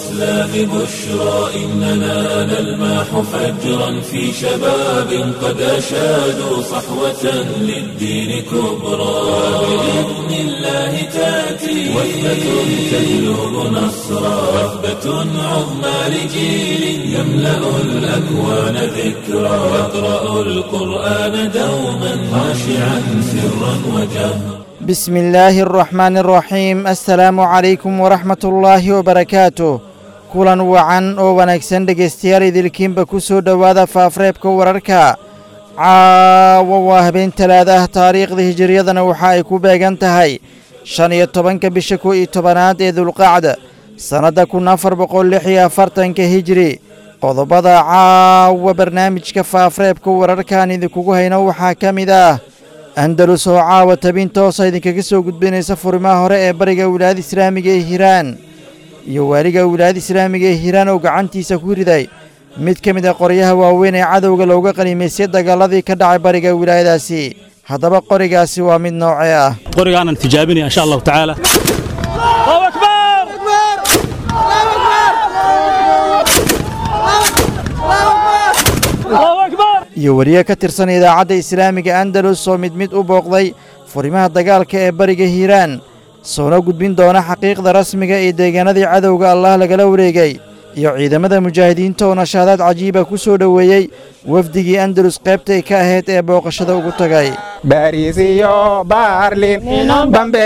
الإسلام بشرى إننا نلمح فجرا في شباب قد أشادوا صحوة للدين كبرى بإذن الله تأتي وثبة تجلب نصرا وثبة عظمى لجيل يملأ الأكوان ذكرا يقرأ القرآن دوما خاشعا سرا وجهرا بسم الله الرحمن الرحيم السلaamu calaykum waraxmat ullaahi wabarakaatu kulan wacan oo wanaagsan dhegaystayaal idilkiinba ku soo dhowaada faafreebka wararka caawa waa habeen talaada ah taariikhda hijiriyadana waxa ay ku beegan tahay shan iyo tobanka bisha kow iyo tobanaad ee dulqacda sannadda kun afar boqol lix iyo afartanka hijiri qodobada caawa barnaamijka faafreebka wararkaan idinkugu hayno waxaa ka mid ah andalus oo caawa tabin toosa idinkaga soo gudbinaysa furimaha hore ee bariga wilaayada islaamiga ee hiiraan iyo waaliga wilaayada islaamiga ee hiiraan oo gacantiisa ku riday mid ka mid a qoryaha waaweyn ee cadowga looga qaniimaystay dagaaladii ka dhacay bariga wilaayadaasi haddaba qorigaasi waa mid noocee ah qorigaanan tijaabinaya insha allahu tacaala iyo wariye ka tirsan idaacadda islaamiga andalus oo mid mid u booqday furimaha dagaalka ee bariga hiiraan soona gudbin doona xaqiiqda rasmiga ee deegaanadii cadowga allah lagala wareegay iyo ciidamada mujaahidiinta oo nashaadaad cajiiba ku soo dhoweeyey wafdigii andalus qaybtay ka ahayd ee booqashada ugu tagay bariis iyo baarlin bambe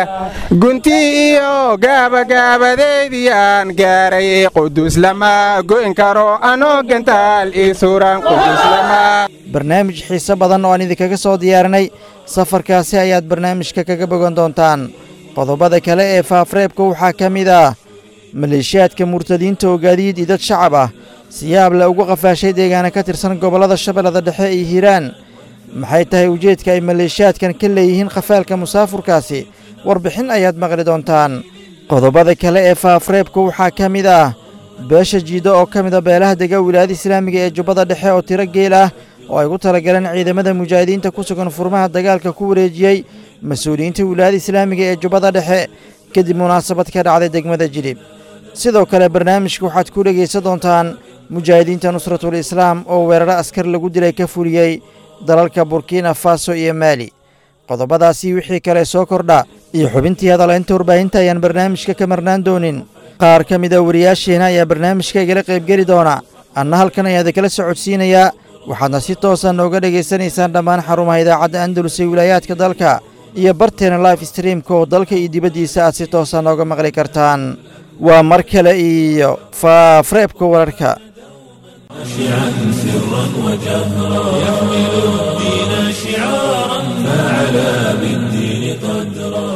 gunti iyo gaabagaabadeydiyaan gaaray qudus lama goyn karo anoo gantaal ii suran qudus lama barnaamij xiise badan oo aan idinkaga soo diyaarinay safarkaasi ayaad barnaamijka kaga bogan doontaan qodobada kale ee faafreebka waxaa ka mid ah maleeshiyaadka murtadiinta oo gaadiid idad shacab ah siyaab le ugu qafaashay deegaana ka tirsan gobollada shabeellada dhexe iyo hiiraan maxay tahay ujeedka ay maleeshiyaadkan ka leeyihiin khafaalka musaafurkaasi warbixin ayaad maqli doontaan qodobada kale ee faafreebka waxaa ka mid ah beesha jiido oo ka mida beelaha dega wilaayada islaamiga ee jubbada dhexe oo tiro geel ah oo ay gu talagaleen ciidamada mujaahidiinta ku sugan furmaha dagaalka ku wareejiyey mas-uuliyiinta wilaayada islaamiga ee jubbada dhexe kadib munaasabad ka dhacday degmada jilib sidoo kale barnaamijka waxaad ku dhegaysan doontaan mujaahidiinta nusratul islaam oo weeraro askar lagu dilay ka fuliyey dalalka burkina faso iyo maali qodobadaasi wixii kale soo kordha iyo xubintii hadalaynta warbaahinta ayaan barnaamijka ka marnaan doonin qaar ka mid a wariyaasheena ayaa barnaamijka igala qaybgeli doona anna halkan ayaa idinkala socodsiinayaa waxaadna si toosa nooga dhegaysanaysaan dhammaan xarumaha idaacadda andalus ee wilaayaadka dalka iyo barteena life streamka oo dalka iyo dibaddiisa aad si toosa nooga maqli kartaan waa mar kale iyo faafreebka wararka خاشعا سرا وجهرا يحمل الدين شعارا فعلى بالدين قدرا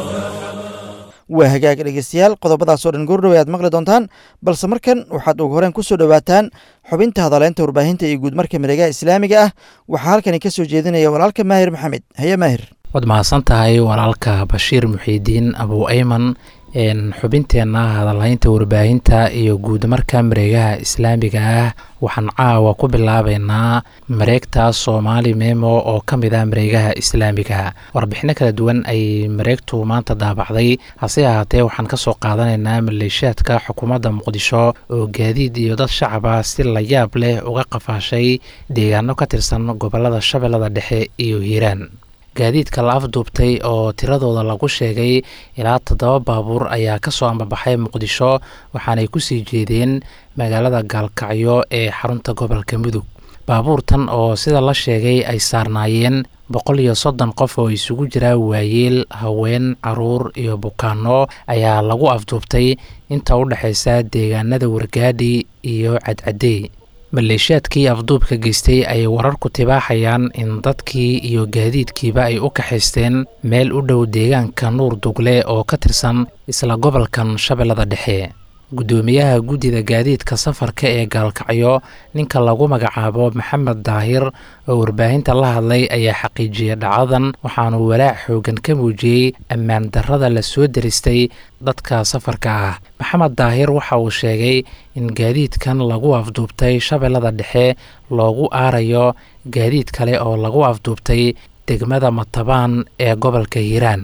waa hagaag dhegeystayaal qodobadaas oo dhan goordhowe aad maqli doontaan balse markan waxaad ugu horeen ku soo dhowaataan xubinta hadaleynta warbaahinta iyo guud marka mareegaha islaamiga ah waxaa halkani ka soo jeedinaya walaalka maahir maxamed haye maahir waad mahadsan tahay walaalka bashiir muxiidiin abu ayman xubinteenna hadalhaynta warbaahinta iyo guud marka mareegaha islaamiga ah waxaan caawa ku bilaabeynaa mareegta soomaali memo oo ka mid ah mareegaha islaamiga warbixino kala duwan ay mareegtu maanta daabacday hase ahaatee waxaan kasoo qaadanaynaa maleeshiyaadka xukuumadda muqdisho oo gaadiid iyo dad shacaba si layaab leh uga qafaashay deegaano ka tirsan gobolada shabeellada dhexe iyo hiiraan gaadiidka la afduubtay oo tiradooda lagu sheegay ilaa toddoba baabuur ayaa kasoo ambabaxay muqdisho waxaanay kusii jeedeen magaalada gaalkacyo ee xarunta gobolka mudug baabuurtan oo sida la sheegay ay saarnaayeen boqol iyo soddon qof oo isugu jira waayeel haween caruur iyo bukaano ayaa lagu afduubtay inta u dhexaysa deegaanada wargaadhi iyo cadcadey maleeshiyaadkii afduubka geystay ayay wararku tibaaxayaan in dadkii iyo gaadiidkiiba ay u kaxaysteen meel u dhow deegaanka nuur dugle oo ka tirsan isla gobolkan shabeellada dhexe guddoomiyaha guddida gaadiidka safarka ee gaalkacyo ninka lagu magacaabo maxamed daahir oo warbaahinta la hadlay ayaa xaqiijiyey dhacadan waxaanu walaac xoogan ka muujiyey ammaan darrada la soo deristay dadka safarka ah maxamed daahir waxa uu sheegay in gaadiidkan lagu afduubtay shabeellada dhexe loogu aarayo gaadiid kale oo lagu afduubtay degmada matabaan ee gobolka hiiraan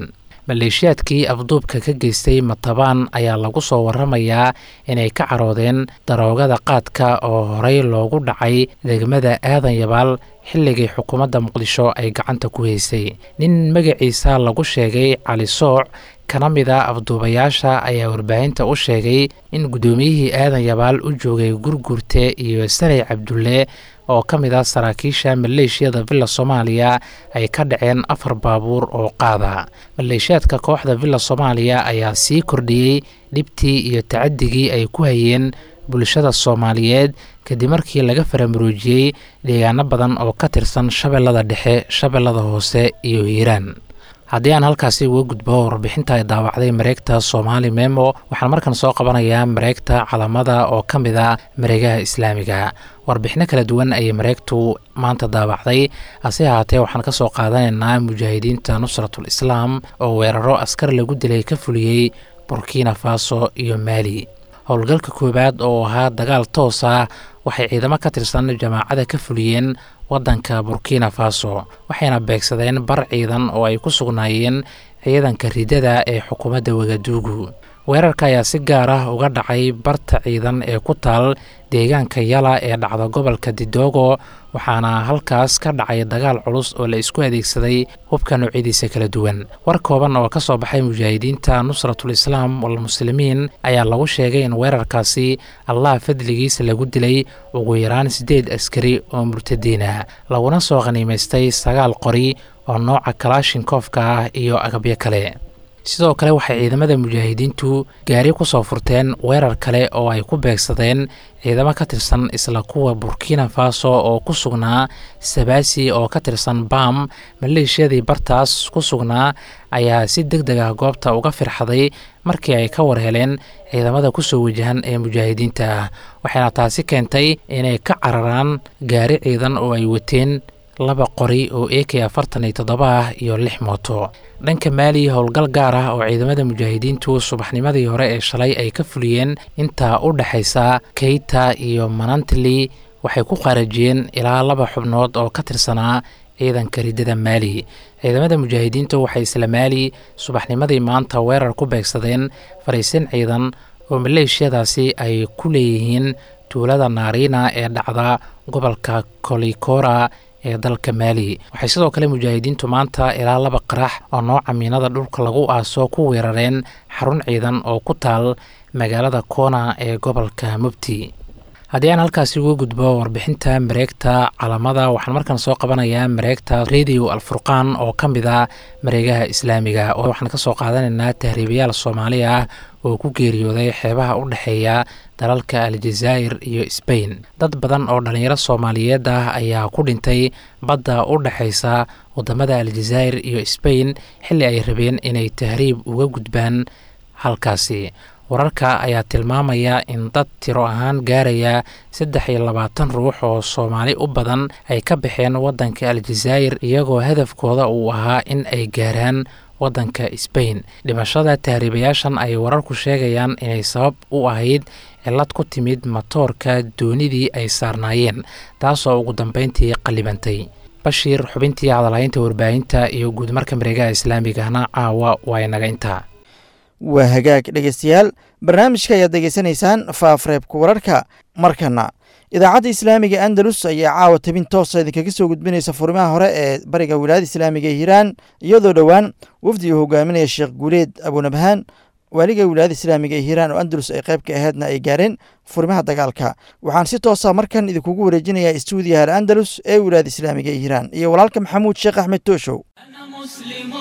maleeshiyaadkii afduubka ka geystay matabaan ayaa lagu soo waramayaa inay ka caroodeen daroogada qaadka oo horey loogu dhacay degmada aadan yabaal xilligii xukuumadda muqdisho ay gacanta ku haysay nin magaciisa lagu sheegay cali sooc kana mid a afduubayaasha ayaa warbaahinta u sheegay in guddoomiyihii aadan yabaal u joogay gurgurte iyo sanay cabdulle oo ka mid ah saraakiisha maleeshiyada villa soomaaliya ay ka dhaceen afar baabuur oo qaada maleeshiyaadka kooxda villa soomaaliya ayaa sii kordhiyey dhibtii iyo tacadigii ay ku hayeen bulshada soomaaliyeed kadib markii laga faramuruujiyey deegaano badan oo ka tirsan shabeellada dhexe shabeellada hoose iyo hiiraan haddii aan halkaasi uga gudbo warbixinta ay daawacday mareegta soomaali memo waxaan markan soo qabanayaa mareegta calamada oo ka mid a mareegaha islaamiga warbixino kala duwan ayay mareegtu maanta daawacday hase ahaatee waxaan ka soo qaadanaynaa mujaahidiinta nusratul islaam oo weeraro askar lagu dilay ka fuliyey burkina faso iyo maali howlgalka koowaad oo ahaa dagaal toos ah waxay ciidamo ka tirsan jamaacada ka fuliyeen waddanka burkina faso waxayna beegsadeen bar ciidan oo ay ku sugnaayeen ciidanka ridada ee xukuumadda wagaduugu weerarka ayaa si gaar ah uga dhacay barta ciidan ee ku taal deegaanka yala ee dhacda gobolka didoogo waxaana halkaas ka dhacay dagaal culus oo la isku adeegsaday hubka noocyadiisa kala duwan war kooban oo ka soo baxay mujaahidiinta nusratul islaam walmuslimiin ayaa lagu sheegay in weerarkaasi allah fadligiisa lagu dilay ugu yaraan siddeed askari oo murtadiin ah laguna soo khaniimaystay sagaal qori oo nooca kalaashinkofka ah iyo agabyo kale sidoo kale waxay ciidamada mujaahidiintu gaari ku soo furteen weerar kale oo ay ku beegsadeen ciidamo ka tirsan isla kuwa burkina faso oo ku sugnaa sabaasi oo ka tirsan bam maleeshiyadii bartaas ku sugnaa ayaa si deg deg ah goobta uga firxaday markii ay ka war heleen ciidamada kusoo wajahan ee mujaahidiinta ah waxayna taasi keentay inay ka cararaan gaari ciidan oo ay wateen laba qori oo a k afartan iyo toddoba ah iyo lix mooto dhanka maali howlgal gaar ah oo ciidamada mujaahidiintu subaxnimadii hore ee shalay ay ka fuliyeen intaa u dhexaysa keyta iyo manantli waxay ku qaarajiyeen ilaa laba xubnood oo ka tirsanaa ciidanka ridada maali ciidamada mujaahidiintu waxay isla maali subaxnimadii maanta weerar ku beegsadeen fariisin ciidan oo maleeshiyadaasi ay ku leeyihiin tuulada naariina ee dhacda gobolka kolikora ee dalka maali waxay sidoo kale mujaahidiintu maanta ilaa laba qarax oo nooca miinada dhulka lagu aaso ku weerareen xarun ciidan oo ku taal magaalada koona ee gobolka mubti haddii aan halkaasi uga gudbo warbixinta mareegta calamada waxaan markan soo qabanayaa mareegta radio alfurqaan oo ka mid a mareegaha islaamiga waxaan kasoo qaadanaynaa tahriibayaal soomaali ah oo ku geeriyooday xeebaha u dhexeeya dalalka aljazaa'ir iyo sbain dad badan oo dhallinyaro soomaaliyeed ah ayaa ku dhintay badda u dhexaysa wadamada aljazaa'ir iyo sbain xilli ay rabeen inay tahriib uga gudbaan halkaasi wararka ayaa tilmaamaya in dad tiro ahaan gaaraya saddex iyo labaatan ruux oo soomaali u badan ay ka baxeen waddanka aljazaa'ir iyagoo hadafkooda uu ahaa in ay gaaraan waddanka sbain dhimashada tahriibayaashan ay wararku sheegayaan inay sabab u ahayd cillad ku timid matoorka doonidii ay saarnaayeen taasoo ugu dambeyntii qallibantay bashiir xubintii hadalhaynta warbaahinta iyo guudmarka mareegaha islaamigahna caawa waa inaga intaa waa hagaag dhegeystayaal barnaamijka ayaad degeysanaysaan faafreebka wararka markana idaacadda islaamiga andalus ayaa caawa tabin toosa idinkaga soo gudbinaysa furimaha hore ee bariga wilaayada islaamiga ee hiiraan iyadoo dhowaan wafdi uu hogaaminaya sheekh guuleed abunabhaan waaliga wilaayada islaamiga ee hiiraan oo andalus ay qayb ka aheedna ay gaareen furimaha dagaalka waxaan si toosa markan idinkugu wareejinayaa istuudiyaha al andalus ee wilaayada islaamiga ee hiiraan iyo walaalka maxamuud sheekh axmed tooshow مسلم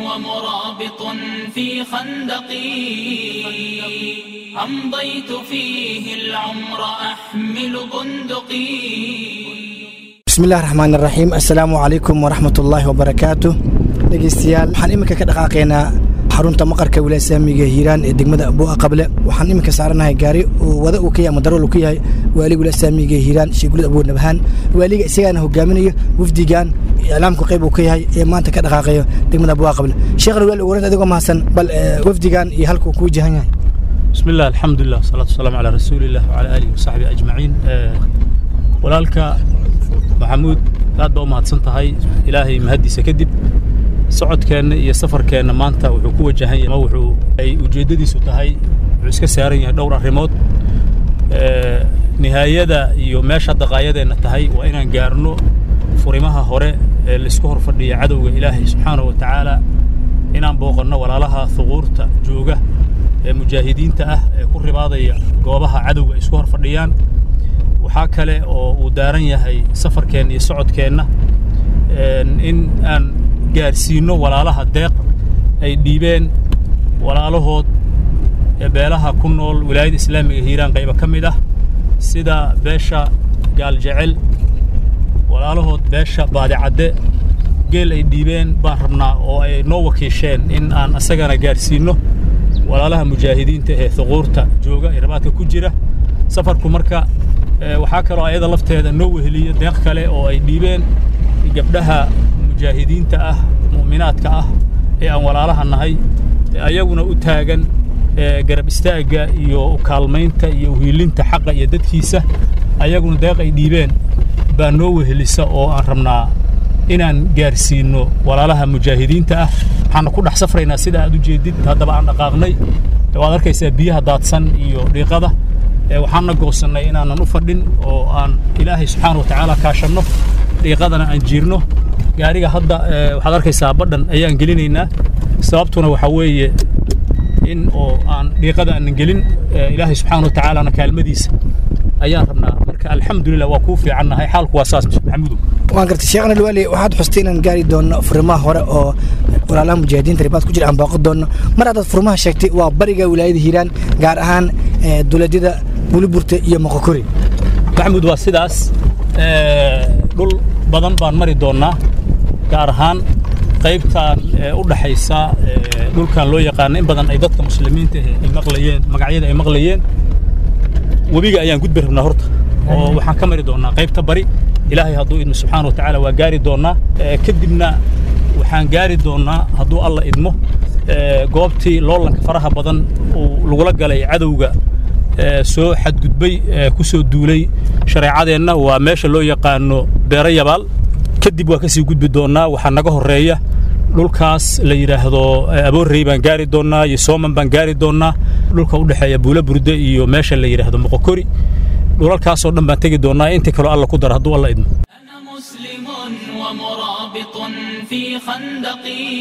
ومرابط في خندقي أمضيت فيه العمر أحمل بندقي bismillahi raxmaan iraxiim assalaamu calaykum waraxmat ullaahi wabarakaatu dhegeystayaal waxaan iminka ka dhaqaaqaynaa xarunta maqarka wilaaya islaamiga hiiraan ee degmada buu'a qable waxaan iminka saaranahay gaari uu wada uu ka yahay ama darool uu ka yahay waaliga wilaaya islaamiga hiiraan sheekh gulid abuur nabhaan waaliga isagaana hogaaminayo wafdigan iclaamku qayb uu ka yahay ee maanta ka dhaqaaqayo degmada buu'a qable sheekhna waali ugu adigoo mahadsan bal wafdigan iyo halkuu kuu jahan yahay بسم الله الحمد لله والصلاة والسلام على رسول الله وعلى آله وصحبه أجمعين walaalka maxamuud aad baa u mahadsan tahay ilaahay mahaddiisa kadib socodkeenna iyo safarkeenna maanta wuxuu ku wajahan yahay ma wuxuu ay ujeeddadiisu tahay wuxuu iska saaran yahay dhowr arrimood nihaayada iyo meesha daqaayadeenna tahay waa inaan gaarno furimaha hore ee laisku hor fadhiya cadowga ilaahay subxaanahu wa tacaala inaan booqanno walaalaha huquurta jooga ee mujaahidiinta ah ee ku ribaadaya goobaha cadowga ay isku hor fadhiyaan waxaa kale oo uu daaran yahay safarkeenna iyo socodkeenna in aan gaarsiinno walaalaha deeq ay dhiibeen walaalahood ee beelaha ku nool wilaayada islaamiga hiiraan qayba ka mid ah sida beesha gaaljecel walaalahood beesha baadicadde geel ay dhiibeen baan rabnaa oo ay noo wakiisheen in aan asagana gaarsiinno walaalaha mujaahidiinta ee huquurta jooga ee rabaadka ku jira safarku marka waxaa kaloo ayada lafteeda noo weheliyo deeq kale oo ay dhiibeen gabdhaha mujaahidiinta ah mu'minaadka ah ee aan walaalaha nahay ayaguna u taagan garab istaagga iyo ukaalmaynta iyo uhiilinta xaqa iyo dadkiisa ayaguna deeq ay dhiibeen baa noo wehelisa oo aan rabnaa inaan gaarsiinno walaalaha mujaahidiinta ah waxaana ku dhex safraynaa sida aad u jeedid haddaba aan dhaqaaqnay waad arkaysaa biyaha daadsan iyo dhiiqada waxaanna goosannay inaanan u fadhin oo aan ilaahay subxaana wa tacaala kaashanno dhiiqadana aan jiirno gaariga hadda waxaad arkaysaa badhan ayaan gelinaynaa sababtuna waxaa weeye in oo aan dhiiqada aanan gelin ilaahay subxaana wa tacaalana kaalmadiisa ayaan rabnaa marka alxamdulilah waa kuu fiicannahay xaalku waa saas maxamudow waan gartay sheekhna alwaali waxaad xustay inaan gaari doonno furimaha hore oo walaalaha mujaahidiinta ribaad ku jira aan booqan doonno mar haddaad furimaha sheegtay waa bariga wilaayada hiiraan gaar ahaan dowladyada buliburta iyo moqokori maxamud waa sidaas dhul badan baan mari doonnaa gaar ahaan qaybtan u dhaxaysa dhulkan loo yaqaano in badan ay dadka muslimiinta ay maqlayeen magacyada ay maqlayeen webiga ayaan gudbi rabnaa horta oo waxaan ka mari doonnaa qaybta bari ilaahay hadduu idmo subxaana wa tacaala waa gaari doonnaa kadibna waxaan gaari doonnaa hadduu alla idmo goobtii loolanka faraha badan uu lagula galay cadowga soo xadgudbay ku soo duulay shareecadeenna waa meesha loo yaqaano beero yabaal kadib waa ka sii gudbi doonnaa waxaa naga horreeya dhulkaas la yidhaahdo aboorrey baan gaari doonnaa iyo sooman baan gaari doonnaa dhulka u dhexeeya buula burde iyo meesha la yidhaahdo moqokori dhulalkaasoo dhan baan tegi doonnaa inta kaloo alla ku dara hadduu alla idmo مسلم ومرابط في خندقي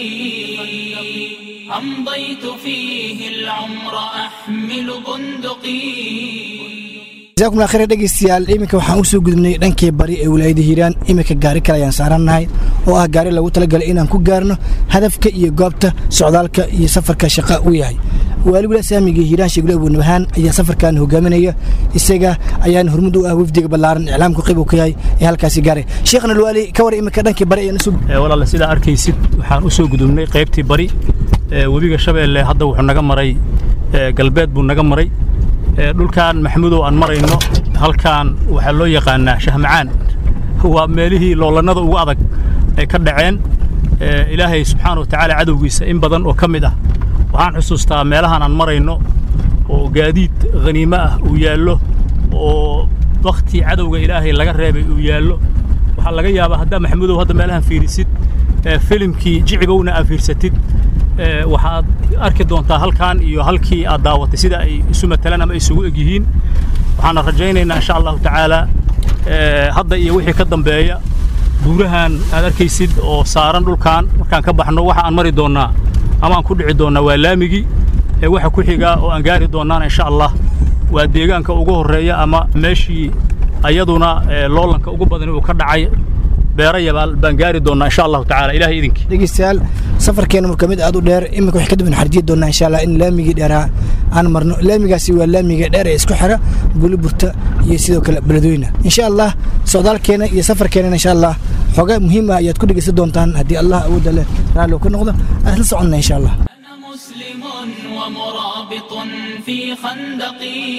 أمضيت فيه العمر أحمل بندقي jazakum allah khayr dhegeystayaal iminka waxaan usoo gudubnay dhankii bari ee wilaayada hiiraan iminka gaari kale ayaan saarannahay oo ah gaari lagu talagalay inaan ku gaarno hadafka iyo goobta socdaalka iyo safarka shaqa u yahay waali wilaaya saamiga hiiraan sheegule abuunabahaan ayaa safarkan hogaaminaya isaga ayaan hormud u ah wafdiga ballaaran iclaamku qayb uu ka yahay ee halkaasi gaaray sheekhna alwaali ka war iminka dhankii bari ayaan usoo walaale sidaa arkaysid waxaan u soo gudubnay qaybtii bari webiga shabeelle hadda wuxuu naga maray galbeed buu naga maray dhulkan maxamudow aan marayno halkan waxaa loo yaqaanaa shahmacaan waa meelihii loolannada ugu adag ay ka dhaceen ilaahay subxaana wa tacaala cadowgiisa in badan oo ka mid ah waxaan xusuustaa meelahan aan marayno oo gaadiid khaniimo ah uu yaallo oo wakhti cadowga ilaahay laga reebay uu yaallo waxaa laga yaabaa haddaa maxamudow hadda meelahan fiirisid filimkii jicibowna aad fiirsatid waxaad arki doontaa halkan iyo halkii aad daawatay sida ay isu matalaan ama isugu eg yihiin waxaana rajaynaynaa insha allahu tacaala hadda iyo wixii ka dambeeya buurahan aad arkaysid oo saaran dhulkan markaan ka baxno waxa aan mari doonnaa ama aan ku dhici doonnaa waa laamigii waxa ku xigaa oo aan gaari doonnaana insha allah waa deegaanka ugu horreeya ama meeshii ayaduna loolanka ugu badan uu ka dhacay beero yabaal baan gaari doonnaa insha allahu tacaala ilahay idinkii dhegeystayaal safarkeena marka mid aad u dheer iminka waxay kadib xarjiyi doonaa insha allah in laamigii dheeraa aan marno laamigaasi waa laamiga dheer ee isku xira buliburta iyo sidoo kale beledweyne insha allah socdaalkeena iyo safarkeena insha allah xoga muhiim ah ayaad ku dhegeysan doontaan haddii allah awoodda leh raalli uu ka noqdo aan isla soconna insha allah مسلم ومرابط في خندقي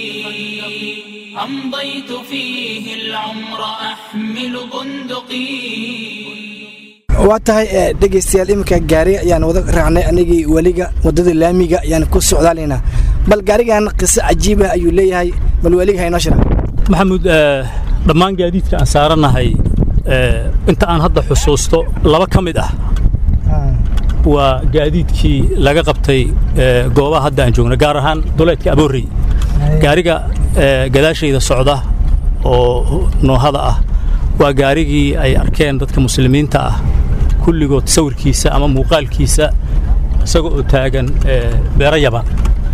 أمضيت فيه العمر أحمل بندقي waa tahay dhegeystayaal iminka gaari ayaan wada raacnay anigii weliga waddada laamiga ayaan ku socdaalaynaa bal gaarigan qiso cajiiba ayuu leeyahay bal weliga haynoo shira maxamuud dhammaan gaadiidka aan saaranahay inta aan hadda xusuusto laba ka mid ah waa gaadiidkii laga qabtay goobaha hadda aan joogno gaar ahaan duleedka aboorey gaariga gadaashayda socda oo noohada ah waa gaarigii ay arkeen dadka muslimiinta ah kulligood sawirkiisa ama muuqaalkiisa isaga oo taagan beero yaban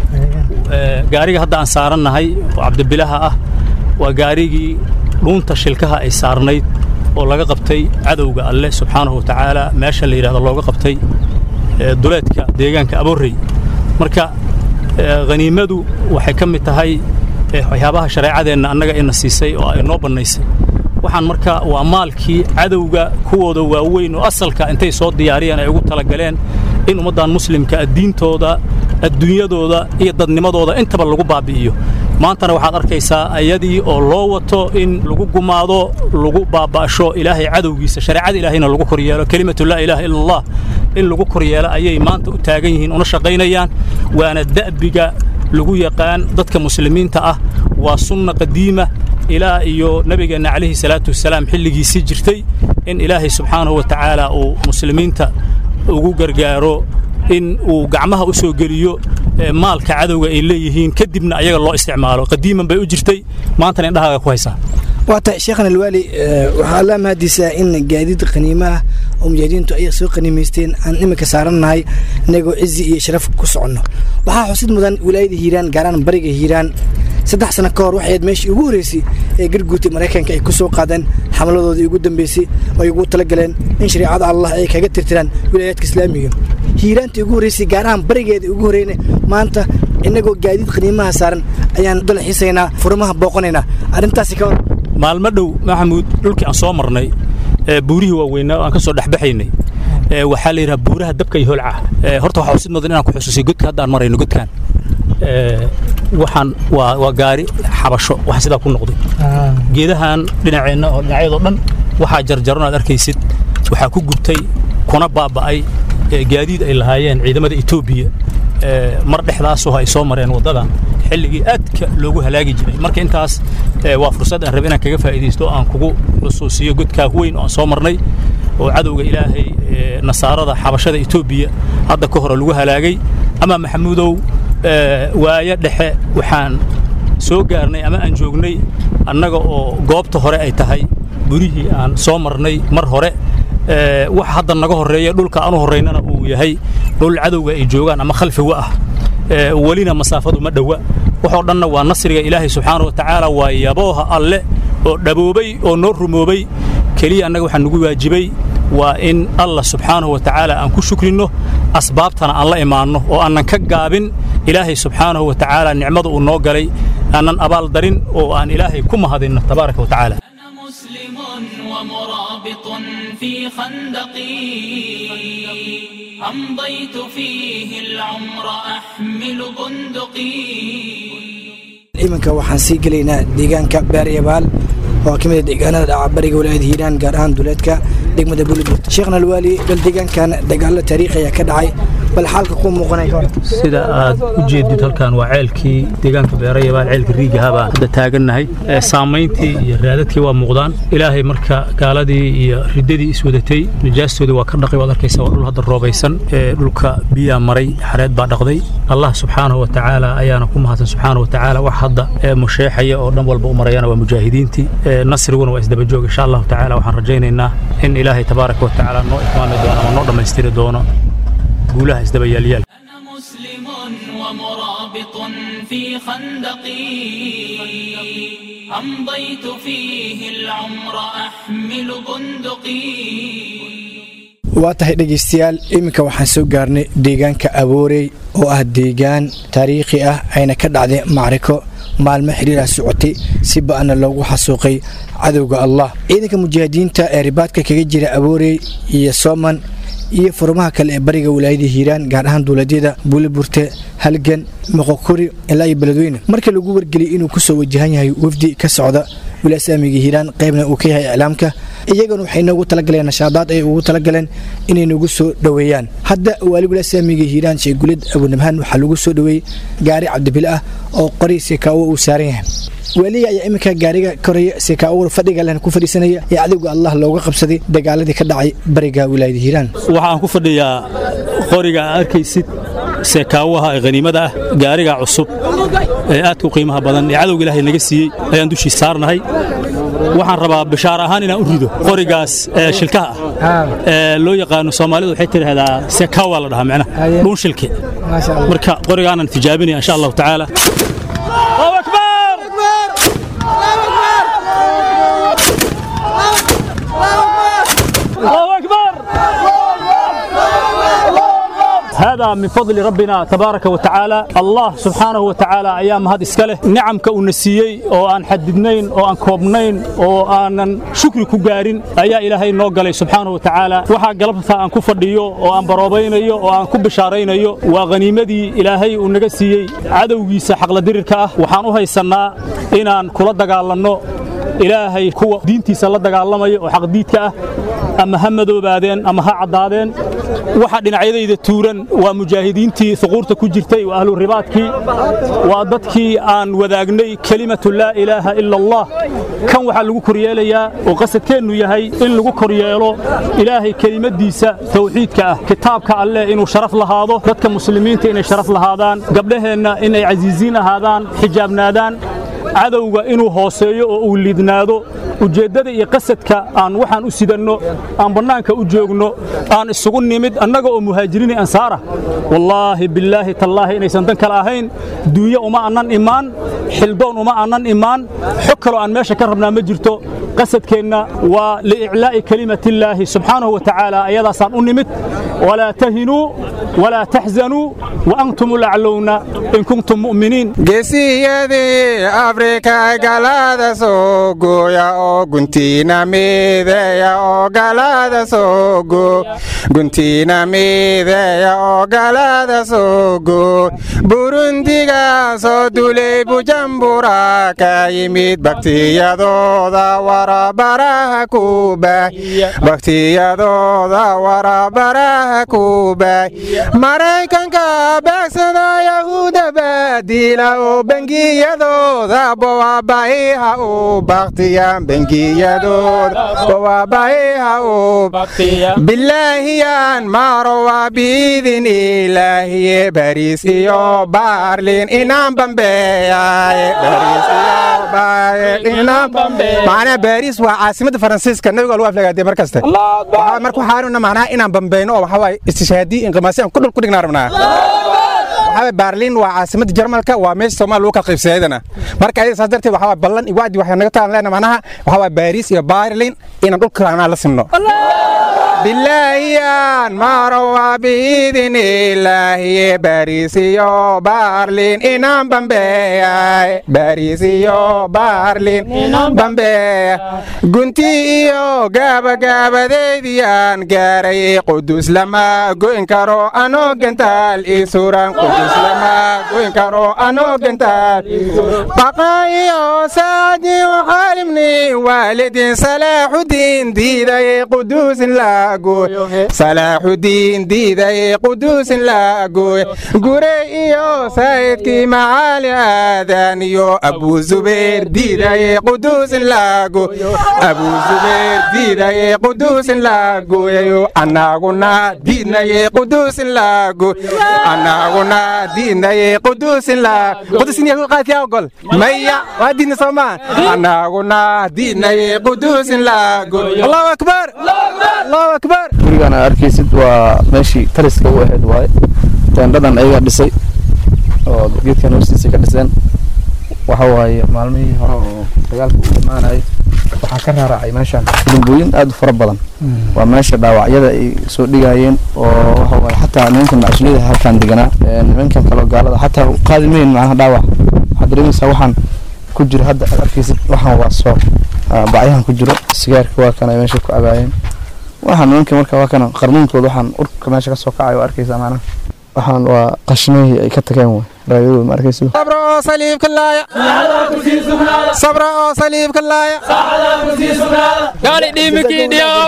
gaariga hadda aan saarannahay oo cabdibilaha ah waa gaarigii dhuunta shilkaha ay saarnayd oo laga qabtay cadowga alleh subxaanahu wa tacaala meesha la yidhahdo looga qabtay duleedka deegaanka aboorey marka haniimadu waxay ka mid tahay waxyaabaha shareecadeenna annaga ina siisay oo ay noo bannaysay waxaan marka waa maalkii cadowga kuwooda waaweyn oo asalka intay soo diyaariyeen ay ugu talagaleen in ummaddan muslimka diintooda adduunyadooda iyo dadnimadooda intaba lagu baabi'iyo maantana waxaad arkaysaa ayadii oo loo wato in lagu gumaado lagu baaba'sho ilaahay cadowgiisa shareecada ilaahayna lagu koryeelo kelimatu laa ilaaha ila allah in lagu koryeelo ayay maanta u taagan yihiin una shaqaynayaan waana da'biga lagu yaqaan dadka muslimiinta ah waa sunna qadiima ilaa iyo nabigeenna calayhi salaatu wasalaam xilligiisii jirtay in ilaahay subxaanahu wa tacaala uu muslimiinta ugu gargaaro in uu gacmaha u soo geliyo maalka cadowga ay leeyihiin kadibna ayaga loo isticmaalo qadiiman bay u jirtay maantana indhahaaga ku haysaa waata sheekhan alwaali waxaa allaa mahadiisaa in gaadiid qaniimo ah oo mujaahidiintu ay soo qaniimaysteen aan iminka saarannahay inagoo cizi iyo sharaf ku soconno waxaa xusid mudan wilaayada hiiraan gaaraan bariga hiiraan saddex sano ka hor waxay ayd meeshii ugu horreysay ee garguurtay maraykanka ay ku soo qaadeen xamladoodii ugu dambeysay oo ay ugu talagaleen in shareecada allah ay kaga tirtiraan wilaayaadka islaamiga hiiraantii ugu horreysay gaarahaan barigeeda ugu horreyna maanta innagoo gaadiid qaniimaha saaran ayaan dalaxiisaynaa furmaha booqanaynaa arrintaasi ka hor maalmo dhow maxamuud dhulkii aan soo marnay buurihii waaweynaa oo aan ka soo dhexbaxaynay waxaa la yidhaha buuraha dabka iyo holca horta waxaa xusid mudan inaan ku xusuusiyo godka hadda aan marayno godkaan waxaan waa waa gaari xabasho waxa sidaa ku noqday geedahan dhinaceenna oo dhinacyadoo dhan waxaa jarjaran aad arkaysid waxaa ku gubtay kuna baaba'ay gaadiid ay lahaayeen ciidamada etoobiya mar dhexdaasoo ay soo mareen waddadan xilligii aadka loogu halaagi jiray marka intaas waa fursad aan rabe inaan kaga faa'iidaysto aan kugu xusuusiyo godkaa weyn oo aan soo marnay oo cadowga ilaahay nasaarada xabashada etoobiya hadda ka hore lagu halaagay ama maxamuudow waayo dhexe waxaan soo gaarnay ama aan joognay annaga oo goobta hore ay tahay burihii aan soo marnay mar hore wax hadda naga horreeya dhulka aan u horraynana uu yahay dhul cadowga ay joogaan ama khalfiga ah welina masaafadu ma dhowa waxoo dhanna waa nasriga ilaahay subxaana wa tacaala waa yabooha alle oo dhaboobay oo noo rumoobay keliya annaga waxaa nugu waajibay waa in allah subxaanahu wa tacaala aan ku shukrinno asbaabtana aan la imaanno oo aanan ka gaabin ilaahay subxaanahu wa tacaala nicmada uu noo galay aanan abaal darin oo aan ilaahay ku mahadinno tabaaraka wa tacaala مسلم ومرابط في خندقي أمضيت فيه العمر أحمل بندقي iminka waxaan sii gelaynaa deegaanka beeryabaal oo ka mid a deegaanada dhaca bariga walaayada hiiraan gaar ahaan duleedka degmada buuliburt sheekhna alwaali bal deegaankan dagaalo taariikhi ayaa ka dhacay bal xaalka kuu muuqanaya ka hor sida aad u jeedid halkan waa ceelkii deegaanka beerayabaal ceelka riigaha baan hadda taagannahay saamayntii iyo raadadkii waa muuqdaan ilaahay marka gaaladii iyo riddadii iswadatay nijaastoodii waa ka dhaqay waad arkaysa waa dhul hadda roobaysan dhulka biyaa maray xareed baa dhaqday allah subxaanahu wa tacaala ayaana ku mahadsan subxaanahu wa tacaala wax hadda musheexaya oo dhan walba u marayana waa mujaahidiintii nasriguna waa isdaba joog insha allahu tacaala waxaan rajaynaynaa in ilaahay tabaaraka wa tacaala noo itmaami doono ama noo dhammaystiri doono guulaha isdaba yaalyaal أنا مسلم ومرابط في خندقي أمضيت فيه العمر أحمل بندقي waa tahay dhegaystayaal iminka waxaan soo gaarnay deegaanka aboorey oo ah deegaan taariikhi ah ayna ka dhacday macriko maalmo xiriirah socotay si ba'ana loogu xasuuqay cadowga allah ciidanka mujaahidiinta ee ribaadka kaga jira aboorey iyo sooman iyo furmaha kale ee bariga walaayada hiiraan gaar ahaan dowladyada buuliburte halgan moqokuri ilaa iyo beledweyne markii lagu wargeliyay inuu kusoo wajahan yahay wafdi ka socda wilaasamiga hiiraan qaybna uu ka yahay iclaamka iyaguna waxay noogu talagaleen nashaadaad ay ugu talagaleen inay nagu soo dhoweeyaan hadda waali wilaasamiga hiiraan sheegulid abunabhaan waxaa lagu soo dhoweeyey gaari cabdibile ah oo qori sekaawo uu saaran yahay waaliga ayaa iminka gaariga koraya sekaawar fadhiga lehna ku fadhiisanaya ee cadowga allah looga qabsaday dagaaladii ka dhacay bariga wilaayada hiiraan waxaan ku fadhiyaa qoriga aad arkaysid seekaawaha ee khaniimada ah gaariga cusub ee aadka u qiimaha badan ee cadowga ilaahay naga siiyey ayaan dushii saarnahay waxaan rabaa bishaar ahaan inaan u rido qorigaas ee shilkaha ah ee loo yaqaano soomaalidu waxay tidhaahdaa seekaawa la dhahaa macnaha dhuun shilke marka qorigaanan tijaabinaya insha allahu tacaala هذا من فضل ربنا تبارك وتعالى الله سبحانه وتعالى أيام هذا إسكاله نعم كأنسيي أو أن حددنين أو أن كوبنين أو أن شكر كجارين أيا إلهي نوجل سبحانه وتعالى وحا قلبتها أن كفر ديو أو أن بروبين يو أو أن كب شارين يو وغنيمة دي إلهي ونجسيي عدو جيس حق لدرك وحانوها السنة إن أن كل دجالنا ilaahay kuwa diintiisa la dagaalamaya oo xaqdiidka ah ama ha madoobaadeen ama ha caddaadeen waxa dhinacyadayda tuuran waa mujaahidiintii huquurta ku jirtay waa ahlu ribaadkii waa dadkii aan wadaagnay kelimatu laa ilaaha ila allah kan waxaa lagu koryeelayaa oo qasadkeennu yahay in lagu koryeelo ilaahay kelimadiisa tawxiidka ah kitaabka alleh inuu sharaf lahaado dadka muslimiinta inay sharaf lahaadaan gabdhaheenna inay casiisiin ahaadaan xijaabnaadaan cadowga inuu hooseeyo oo uu liidnaado ujeeddada iyo qasadka aan waxaan u sidanno aan bannaanka u joogno aan isugu nimid annaga oo muhaajiriini ansaarah wallaahi billaahi tallaahi inaysan dan kale ahayn duunyo uma annan imaan xildoon uma annan imaan xog kaloo aan meesha ka rabnaa ma jirto qasadkeenna waa liiclaa'i kelimatillaahi subxaanahu wa tacaala ayadaasaan u nimid walaa tahinuu walaa taxzanuu wa antum ulaclowna in kuntum mu'miniin geesiyadii afrika galada soo gooya oo guntiina mideeya oo galada soo goo guntiina mideeya oo galada soo goo burundiga soo dulay bujambura ka yimid baktiyadooda warabaraha ku baahiya baktiyadooda warabaraha ku baahiya maraykanka beegsada yahuuda baadila oo bengiyadooda bowaabahiha u baktiya bengiyadooda bowaabahiha u bilaahiyaan marowa biidin ilaahiye bariis iyo baarlin inaan bambeeyaye bariis iyo macnaa baariis waa caasimadda faransiiska nabiga lagu aflagaadee mar kaste waxaa marka waxaanuna macnaha inaan bambeyno oo waxaa waaye istishaadii inqimaasi aan ku dhul ku dhignaa rabnaa waxaa baarlin waa caasimadda jarmalka waa meesha soomaaliya lagu kala qaybsadeedana marka ayada saas darteed waxaa ballan iyo wacdi waxay naga taan leena macnaha waxaa waa baariis iyo baarlin inaan dhulka anaa la simno bilaahiyaan marowa biidin ilaahiye bariis iyo baarlin inaan bambeeyay bariis iyo baarlin bambeeya gunti iyo gaabagaabadeydiyaan gaaray qudus lama goyn karo anoo gentaal isuran qudus lama goyn karo anoo gentaal baqa iyo saadiyo xaalimni waalidin salaaxudiin diiday quduusin la salaaxudiin diiday quduusin la gooy gure iyo saydkii macaali aadan iyo abuu zubayr diiday quduusin la gooy abuu zubayr diiday quduusin la gooyayo annaguna diidnaye quduusin la gooy annaguna diidnaye quduusin la quduusin yahu qaatiya ogol maya waa diidna soomaa annaguna diidnaye quduusin la gooy allahu akbar allahu akbar gurigaan aad arkaysid waa meeshii taliska u ahayd waaye teendhadan ayagaa dhisay oo geedkan hoostiisa ka dhiseen waxa waaye maalmihii hore oo dagaalka u imaanayay waxaa ka raaracay meeshaan dambooyin aad u fara badan waa meesha dhaawacyada ay soo dhigayeen oo waxa waaye xataa nimankan macasuliyada halkaan deganaa nimankan kaloo gaalada xataa qaadi mayn macnaha dhaawac waxaad dareemaysaa waxaan ku jiro hadda aad arkaysid waxaan waa soo bacyahan ku jiro sigaarka waa kan ay meesha ku cabaayeen waxaan nimanka marka waa kana qarmuunkooda waxaan urka meesha ka soo kacay oo arkaysaa macnaha waxaan waa qashmihii ay ka tageen way raayadooda ma arkaysa sabra oo saliibka laaya sabra oo saliibka laaya gaali dhiimikii dhiyaw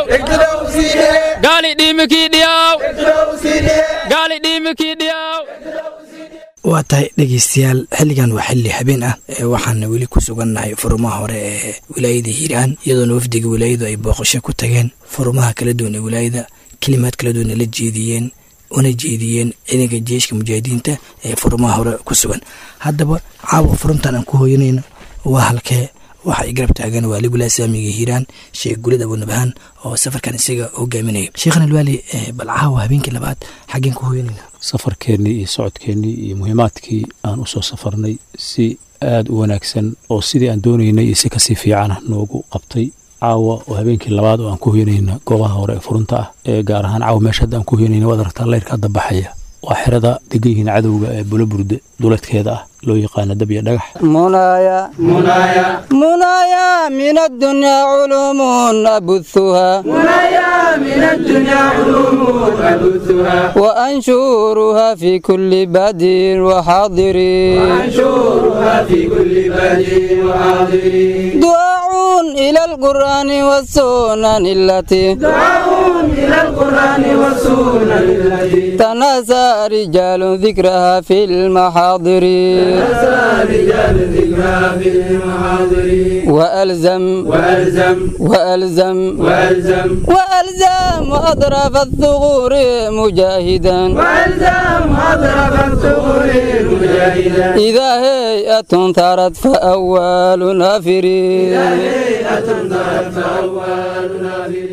gaali dhiimikii dhiyaw gaali dhiimikii dhiyaw waa tahay dhegeystayaal xilligan waa xilli habeen ah waxaana weli ku sugannahay furumaha hore ee wilaayada hiiraan iyadoona wafdiga wilaayadu ay booqasho ku tageen furumaha kala duwan ee wilaayada kelimaad kala duwan ay la jeediyeen una jeediyeen ciidanka jeeshka mujaahidiinta ee furmaha hore ku sugan haddaba caawa furuntan aan ku hooyanayno waa halkee waxa ay garab taagan waa ligulaa saamiga hiiraan sheekh gulid abunabahaan oo safarkan isaga hogaaminaya sheekhana alwaali bal caawa habeenkii labaad xaggeen ku hooyanayna safarkeennii iyo socodkeennii iyo muhiimaadkii aan u soo safarnay si aada u wanaagsan oo sidii aan doonaynay iyo si kasii fiicana noogu qabtay caawa oo habeenkii labaad oo aan ku hoyanayna goobaha hore ee furunta ah ee gaar ahaan caawa meesha hadda aan ku hoyanayna waad aragtaa leyrka hadda baxaya waa xerada degan yihiin cadowga ee bulaburde duleedkeeda ah loo yaqaano dab iyo dhagax منايا منايا منايا من الدنيا علوم أبثها منايا من الدنيا علوم أبثها وأنشورها في كل بادر وحاضر وأنشورها في كل بادر وحاضر دعاء إلى القرآن والسنن التي دعاء إلى القرآن والسنن التي تناسى رجال ذكرها في المحاضر وألزم وألزم وألزم وألزم وألزم أطراف الثغور مجاهدا وألزم أطراف الثغور مجاهدا إذا هيئة ثارت فأول نافر إذا هيئة ثارت فأول نافر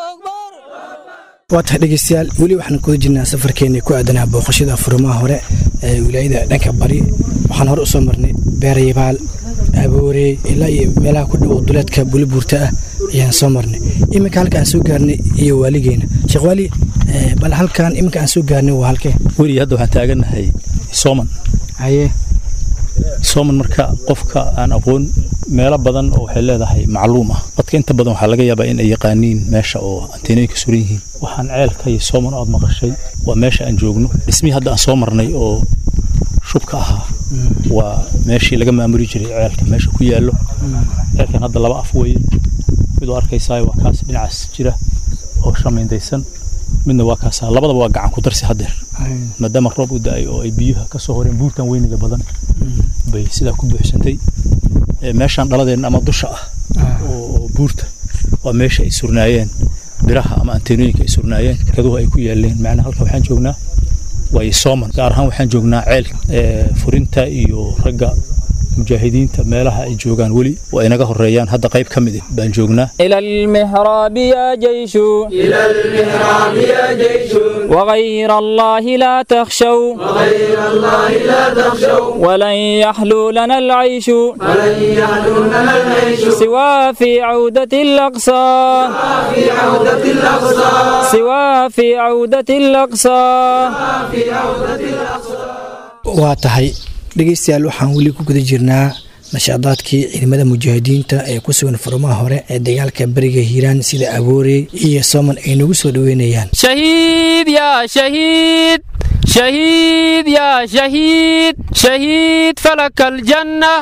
waa tahay dhegeystayaal weli waxaan kuda jirnaa safarkeennii ku aadanaa booqashada furmaha hore ee wilaayada dhanka bari waxaan hore usoo marnay beerayabaal aboorey ilaa iyo meelaha ku dhow duleedka bulibuurta ah ayaan soo marnay iminka halka aan soo gaarnay iyo waaligeena sheekh waali bal halkan iminka aan soo gaarnay waa halkee weli hadda waxaan taagannahay sooman haye sooman marka qofka aan aqoon meelo badan oo waxay leedahay macluum ah dadka inta badan waxaa laga yaabaa in ay yaqaaniin meesha oo anteenooyinka suran yihiin waxaan ceelka iyo sooman ood maqashay waa meesha aan joogno dhismihii hadda aan soo marnay oo shubka ahaa waa meeshii laga maamuli jiray ceelka meesha ku yaallo ceelkan hadda laba af weeye mid oo arkaysaa waa kaas dhinacaas jira oo shamiindaysan midna waa kaasaa labadaba waa gacan ku darsi haddeer maadaama roob u da-ay oo ay biyuha ka soo horeen buurtan weyniga badan bay sidaa ku buuxsantay meeshaan dhaladeenna ama dusha ah oo buurta waa meesha ay surnaayeen biraha ama anteenooyinka ay surnaayeen kaduhu ay ku yaaleen macnaha halka waxaan joognaa waayo sooman gaar ahaan waxaan joognaa ceel furinta iyo ragga mujaahidiinta meelaha ay joogaan weli waa inaga horeeyaan hadda qayb ka mid ah baan joognaa إلى المحراب يا جيش إلى المحراب يا جيش وغير الله لا تخشوا وغير الله لا تخشوا ولن يحلو لنا العيش ولن يحلو لنا العيش سوى في عودة الأقصى في عودة الأقصى سوى في عودة الأقصى في عودة الأقصى waa tahay dhegeystayaal waxaan weli ku guda jirnaa nashaadaadkii ciidamada mujaahidiinta ee ku sugan furmaha hore ee dagaalka beriga hiiraan sida aboorey iyo sooman ay nagu soo dhoweynayaan شهيد يا شهيد شهيد يا شهيد شهيد فلك الجنة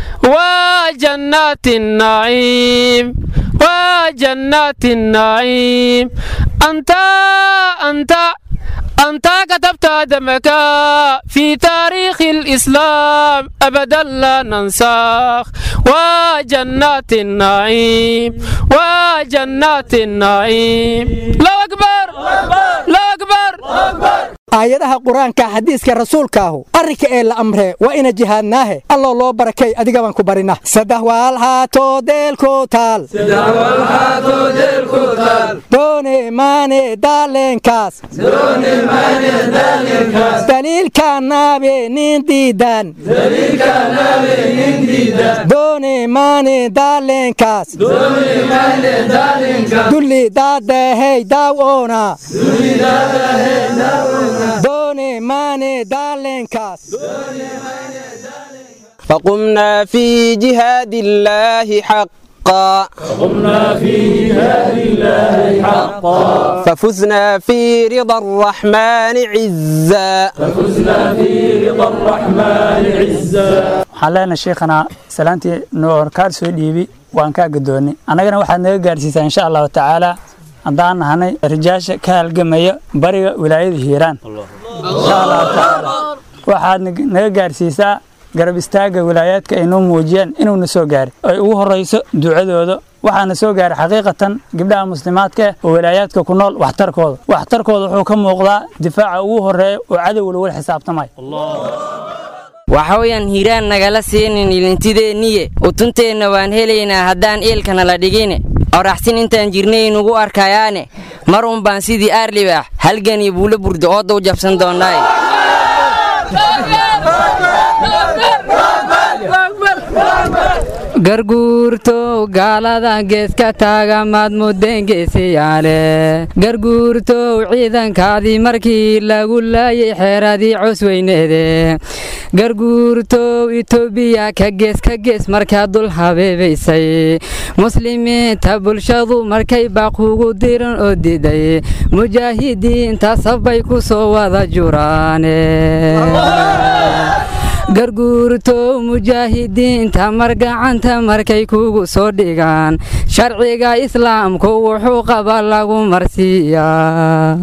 وجنات النعيم وجنات النعيم أنت أنت أنت كتبت دمك في تاريخ الإسلام أبدا لا ننساخ وجنات النعيم وجنات النعيم لا أكبر لا أكبر aayadaha qur-aanka xadiiska rasuulkaahu arrinka ee la amree waa ina jihaadnaahe alloo loo barakay adiga baan ku barina saddex waalhaato deelku taal doone maane daaleenkaas daliilka naabe nin diidan doone maane daaleenkaas dulli daadahey daawoona doone maane daaleenkaas فقمنا في جهاد الله حقا قمنا في جهاد الله حقا ففزنا في رضا الرحمن عزا ففزنا في رضا الرحمن عزا waxaan leenahay sheekhana salaantii noor kaar soo dhiibi waan kaa gadoonnay annagana waxaad naga gaarsiisaa insha allahu tacaala haddaan nahanay rijaasha ka halgamaya bariga wilaayada hiiraan insha allahu tacaala waxaad naga gaarsiisaa garab istaaga wilaayaadka ay noo muujiyeen inuuna soo gaarin ay ugu horrayso ducadooda waxaana soo gaaray xaqiiqatan gabdhaha muslimaadka oo walaayaadka ku nool waxtarkooda waxtarkooda wuxuu ka muuqdaa difaaca ugu horeeya oo cadow lagula xisaabtamay waxa weeyaan hiiraan nagala siinin ilintideenniye utunteenna waan helaynaa haddaan eelkana la dhigine oraxsin intaan jirnay nugu arkayaane mar un baan sidii aarlibaax halgan iyo buulo burda oo dow jabsan doonnaaye garguurtow gaalada geeska taaga maad mudeen geesiyaale garguurtow ciidankaadii markii lagu laayay xeeradii cosweyneede garguurtow itoobiya ka gees ka gees markaa dul habeebaysay muslimiinta bulshadu markay baaquugu diran oo diiday mujaahidiinta sabbay ku soo wada juraane garguurtow mujaahidiinta margacanta markay kugu soo dhigaan sharciga islaamku wuxuu qaba lagu marsiiyaa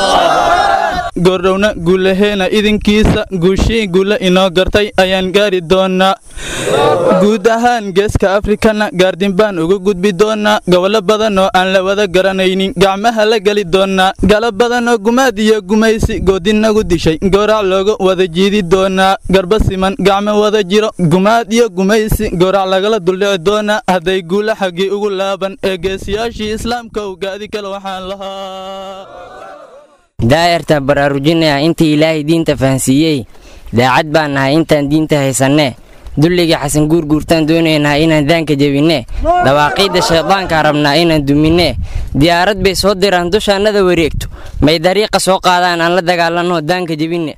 goordhowna guulaheena idinkiisa guushii guula inoo gartay ayaan gaari doonnaa guud ahaan geeska afrikana gaardin baan uga gudbi doonnaa gobollo badan oo aan la wada garanaynin gacmaha la geli doonnaa galo badan oo gumaad iyo gumaysi goodinagu dishay goorac looga wada jiidi doonnaa garba siman gacmo wada jiro gumaad iyo gumaysi goorac lagala duldhici doonnaa hadday guula xaggii ugu laaban ee geesiyaashii islaamka ugaadi kale waxaan lahaa daa'irta baraarujinaya intii ilaahay diinta fahansiiyey daacad baan nahay intaan diinta haysannee dulliga xasan guurguurtaan doonaynaa inaan daanka jebinne dawaaqiidda shaydaankaa rabnaa inaan duminne diyaarad bay soo diraan dushaannada wareegto may dariiqa soo qaadaan aan la dagaalanno daanka jebinne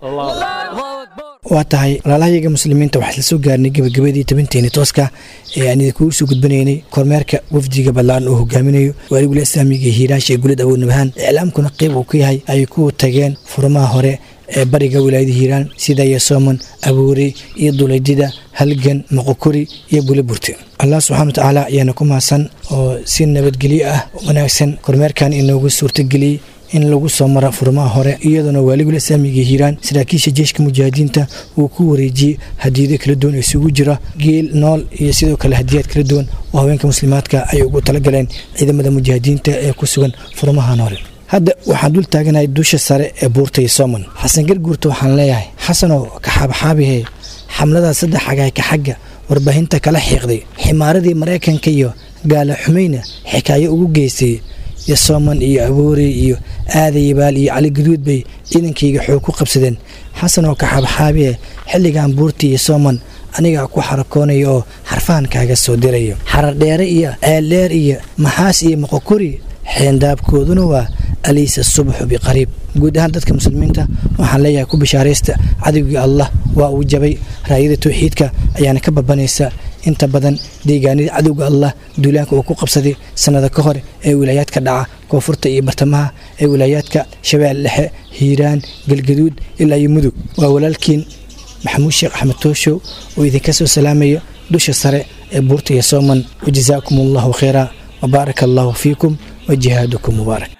waa tahay walaalahayaga muslimiinta waxaa isla soo gaarnay gebagabadii tabinteeni tooska ee aan idinkugu soo gudbinaynay kormeerka wafdiga ballaan uu hogaaminayo waaligula islaamiga hiiraansha ee gulad awood nabahaan iclaamkuna qayb uu ka yahay ay ku tageen furmaha hore ee bariga wilaayada hiiraan sida yasooman abuuri iyo dulaydida halgan moqokori iyo buliburti allah subxana wa tacaala ayaana ku mahadsan oo si nabadgelyo ah wanaagsan kormeerkan inoogu suurtageliyey in lagu soo mara furmaha hore iyadoona waaligula islaamiga hiiraan saraakiisha jeeshka mujaahidiinta uu ku wareejiyey hadiyado kala duwan oo isugu jira geel nool iyo sidoo kale hadiyaad kala duwan oo haweenka muslimaadka ay ugu talagaleen ciidamada mujaahidiinta ee ku sugan furmahan hore hadda waxaan dul taaganahay dusha sare ee buurtay soomon xasan garguurta waxaan leeyahay xasanoo kaxaabaxaabihe xamlada saddex xagaay ka xagga warbaahinta kala xiiqday ximaaradii maraykanka iyo gaala xumayna xikaayo ugu geystay iyo sooman iyo abuurey iyo aadayabaal iyo cali gaduud bay ciidankayga xoog ku qabsadeen xasan oo kaxaabaxaabihe xilligan buurti iyo sooman anigaa ku xarakoonaya oo xarfahan kaaga soo dirayo xaradheere iyo ceeldheer iyo maxaas iyo moqokori xeendaabkooduna waa aliisa subxu biqariib guud ahaan dadka muslimiinta waxaan leeyahay ku bishaaraysta cadowgii allah waa uu jabay raayada towxiidka ayaana ka babanaysa inta badan deegaanada cadowga allah duulaanka uu ku qabsaday sannada ka hor ee wilaayaadka dhaca koonfurta iyo bartamaha ee wilaayaadka shabeelle dhexe hiiraan galgaduud ilaa iyo mudug waa walaalkiin maxamuud sheekh axmed tooshow oo idinka soo salaamaya dusha sare ee buurta iyo sooman wajazaakum allahu khayra وبارك الله فيكم وجهادكم مبارك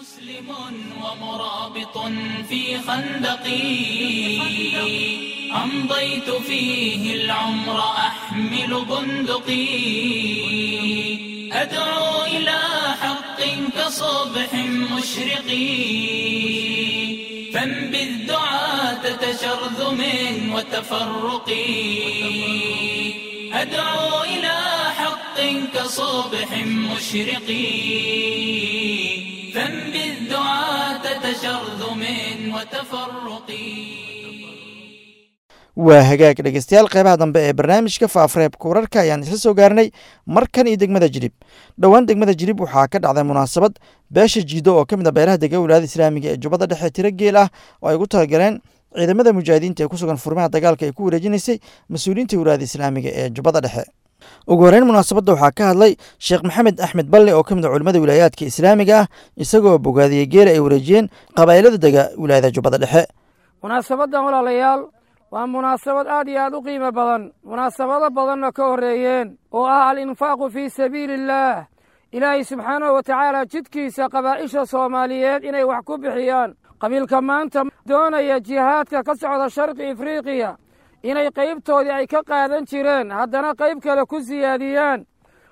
في خندقي أمضيت فيه العمر أحمل بندقي أدعو إلى حق كصبح مشرقي فانبذ دعاة تشرذم وتفرقي أدعو إلى حق كصبح مشرقي فانبذ دعاة تشرذم وتفرقي waa hagaag dhegeystayaal qeybaha dambe ee barnaamijka faafareebka wararka ayaan isla soo gaarnay markan iyo degmada jilib dhowaan degmada jilib waxaa ka dhacday munaasabad beesha jiido oo ka mid a beelaha dega wilaayada islaamiga ee jubbada dhexe tiro geel ah oo ay ugu talagaleen ciidamada mujaahidiinta ee ku sugan furmaha dagaalka ay ku wareejinaysay mas-uuliyiinta wilaayada islaamiga ee jubbada dhexe ugu horeyn munaasabadda waxaa ka hadlay sheekh maxamed axmed balle oo ka mid a culimmada wilaayaadka islaamiga ah isagoo bogaadiyey geela ay wareejiyeen qabaa'ilada dega wilaayada jubbada dhexe munaasabadan walaalayaal waa munaasabad aad iyo aad u qiimo badan munaasabado badanna ka horreeyeen oo ah al-infaaqu fii sabiili illaah ilaahay subxaanahu wa tacaala jidkiisa qabaa'isha soomaaliyeed inay wax ku bixiyaan qabiilka maanta doonaya jihaadka ka socda sharqi afriiqiya inay qaybtoodii ay ka qaadan jireen haddana qayb kale ku siyaadiyaan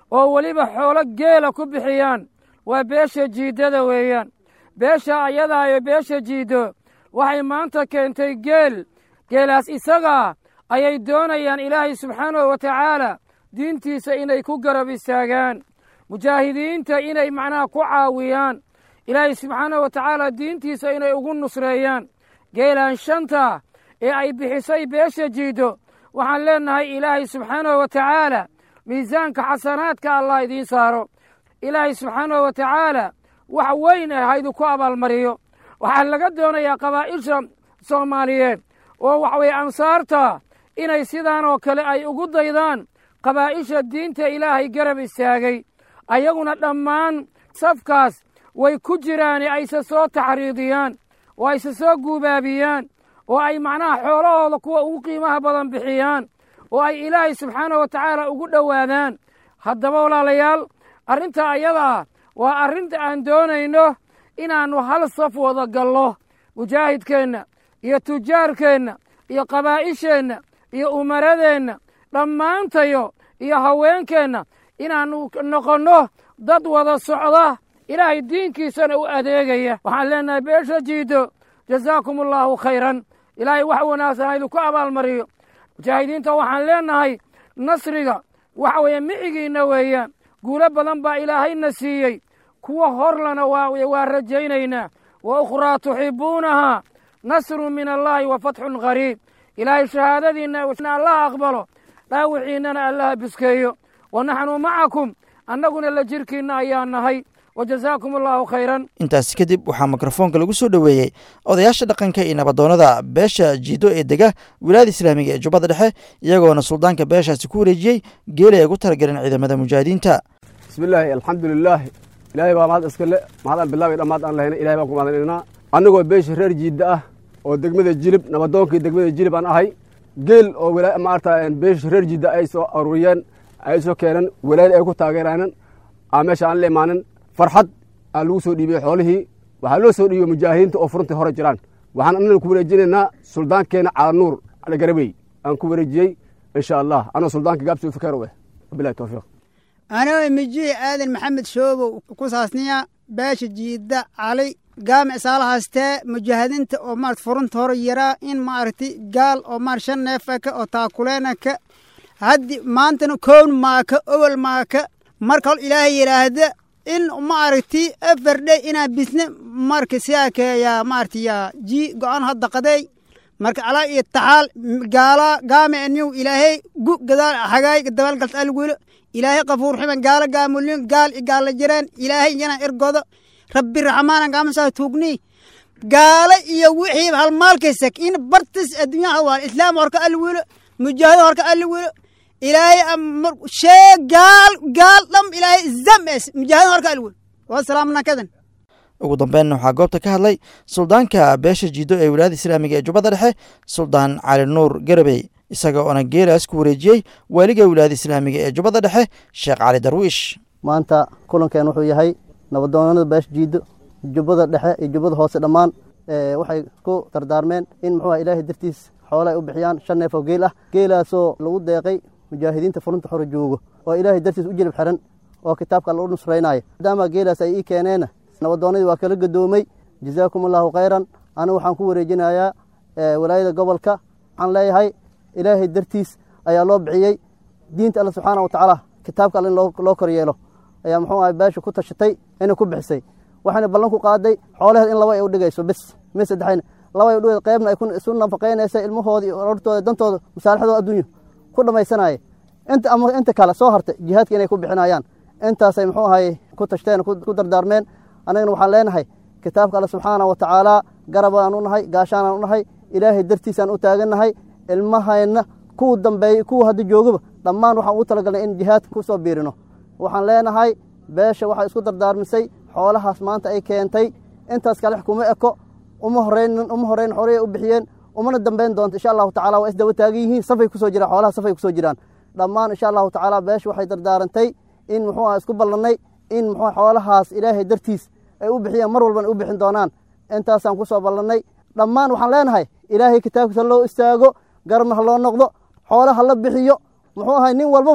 oo weliba xoolo geela ku bixiyaan waa beesha jiiddada weeyaan beesha ayadaa iyo beesha jiiddo waxay maanta keentay geel geelaas isagaa ayay doonayaan ilaahay subxaanahu wa tacaala diintiisa inay ku garab istaagaan mujaahidiinta inay macnaha ku caawiyaan ilaahay subxaanahu wa tacaala diintiisa inay ugu nusreeyaan geelaan shanta ee ay bixisay beesha jiiddo waxaan leennahay ilaahay subxaanahu wa tacaala miisaanka xasanaadka allah idiin saaro ilaahay subxaanahu wa tacaala wax weyn ah haydinku abaalmariyo waxaa laga doonayaa qabaa'isha soomaaliyeed oo waxa weeye ansaarta inay sidaan oo kale ay ugu daydaan qabaa'isha diinta ilaahay garab istaagay ayaguna dhammaan safkaas way ku jiraane ayse soo taxriidiyaan oo ayse soo guubaabiyaan oo ay macnaha xoolahooda kuwa ugu qiimaha badan bixiyaan oo ay ilaahay subxaanahu wa tacaala ugu dhowaadaan haddaba walaalayaal arrinta ayadaa waa arrinta aan doonayno inaannu hal saf wada gallo mujaahidkeenna iyo tujaarkeenna iyo qabaa'isheenna iyo umaradeenna dhammaantayo iyo haweenkeenna inaannu noqonno dad wada socda ilaahay diinkiisana u adeegaya waxaan leennahay beesha jiiddo jazaakum allaahu khayran ilaahay wax wanaagsan haydinku abaalmariyo mujaahidiinta waxaan leennahay nasriga waxa weeye micigiinna weeyaan guulo badan baa ilaahayna siiyey kuwa horlana waa rajaynaynaa wa ukhraa tuxibbuunahaa nasrun min allaahi wa fatxun qariib ilaahay shahaadadiinna allah aqbalo dhaawiciinnana allaha biskeeyo wa naxnu macakum annaguna la jirkiinna ayaa nahay wa jazaakum allaahu khayran intaasi kadib waxaa mikrofoonka lagu soo dhoweeyey odayaasha dhaqanka iyo nabadoonnada beesha jiiddo ee dega wilaayada islaamiga ee jubbada dhexe iyagoona suldaanka beeshaasi ku wareejiyey geeli ay ugu talagaleen ciidamada mujaahidiinta bismillaahi alxamdulilaahi ilaahay baa mahad iska le mahadaan bilaabay dhammaad aan lahayna ilahay baan ku mahadinaynaa annagoo beesha reer jiidda ah oo degmada jilib nabadoonkii degmada jilib aan ahay geel oo maarata beesha reer jiidda ay soo aruuriyeen ay soo keeneen walaayada ay ku taageeraanan aa meesha aan la imaanin farxad aa lagu soo dhiibiyey xoolihii waxaa loo soo dhiibiyey mujaahidiinta oo furuntii hore jiraan waxaan annana ku wareejinaynaa suldaankeenna calanuur garabey aan ku wareejiyey insha allah anoo suldaanka gaabsi fikero eh wabilahi towfiiq anoo mijihi aadan maxamed shoobow ku saasniya beesha jiidda cali gaamic saalahaastee mujaahidiinta oo maarata furunta hore yaraa in maaragti gaal oo maar shan neefaka oo taakuleenaka haddi maantana kown maaka owel maaka marka hol ilaahay yidhaahda in maaragti afardhe inaa bisne marka siyaakeeyaa maaragti yaa ji go-aan hadda qaday marka calaa iyo taxaal gaala gaamic niw ilaahay gu gadaal hagaay dabaalgalt algulo ilaahay qafuur ximan gaala gaamulin gaal i gaala jireen ilaahay yana ergodo rabbi raxmaanan gaamasaa tuugni gaala iyo wixii halmaalkaysak in bartis adduunyaha waa islaam horka alwilo mujaahid horka alwilo ilaahay shee gaal gaal dham ilaahay zames mujaahid horka alwilo wasalaamna kadan ugu dambeynna waxaa goobta ka hadlay suldaanka beesha jiiddo ee wilaayada islaamiga ee jubbada dhexe suldaan cali nuur garabey isaga oona geelaas ku wareejiyey waaliga wilaayada islaamiga ee jubbada dhexe sheekh cali darwiish maanta kulankeen wuxuu yahay nabadoonada beesha jiiddo jubbada dhexe iyo jubbada hoose dhammaan waxay ku dardaarmeen in muxuu ilaahay dartiis xoole ay u bixiyaan shan neef oo geel ah geelaasoo lagu deeqay mujaahidiinta furunta xore joogo oo ilaahay dartiis u jilib xiran oo kitaabka alla u nusraynaayo maadaama geelaas ay ii keeneen nabadoonnadii waa kala gadoomay jazaakum allaahu khayran anigu waxaan ku wareejinayaa walaayada gobolka waxaan leeyahay ilaahay dartiis ayaa loo bixiyey diinta alle subxaana watacaala kitaabka alle in loo kor yeelo ayaa muxuu ahay beesha ku tashatay inay ku bixisay waxayna ballan ku qaaday xoolaheed in laba ay u dhigayso bis mid saddexayna laba ay u dhigayso qaybna ay isu nafaqaynaysa ilmahooda iyo orortooda dantooda masaalixdooda adduunyo ku dhammaysanaya inta ama inta kale soo hartay jihaadka inay ku bixinayaan intaasay muxuu ahay ku tashteen ku dardaarmeen annagana waxaan leenahay kitaabka alle subxaana wa tacaala garabaan u nahay gaashaanaan u nahay ilaahay dartiisaan u taagannahay ilmahayna kuwa dambeeyey kuwa hadda joogaba dhammaan waxaan ugu talagalnay in jihaadka ku soo biirino waxaan leenahay beesha waxay isku dardaarmisay xoolahaas maanta ay keentay intaas kale kuma eko uma horeynin uma horeyn xoolihii u bixiyeen umana dambeyn doonto insha allahu tacala waa isdaba taagan yihiin safay kusoo jiraan xoolaha safay kusoo jiraan dhammaan insha allahu tacaala beesha waxay dardaarantay in muxuu ah isku ballannay in muxuu xoolahaas ilaahay dartiis ay u bixiyeen mar walbana u bixin doonaan intaasaan ku soo ballannay dhammaan waxaan leenahay ilaahay kitaabkiisa loo istaago garabna ha loo noqdo xoole ha la bixiyo muxuu ahay nin walbaba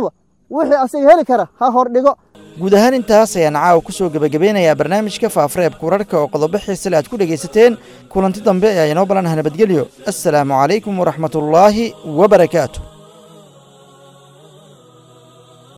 wixii asiga heli kara ha hordhigo guud ahaan intaas ayaan caawa ku soo gebagabeynayaa barnaamijka faafareebka wararka oo qodobo xiisale aad ku dhegaysateen kulanti dambe ayaa inoo balanaha nabadgelyo assalaamu calaykum waraxmatullaahi wabarakaatu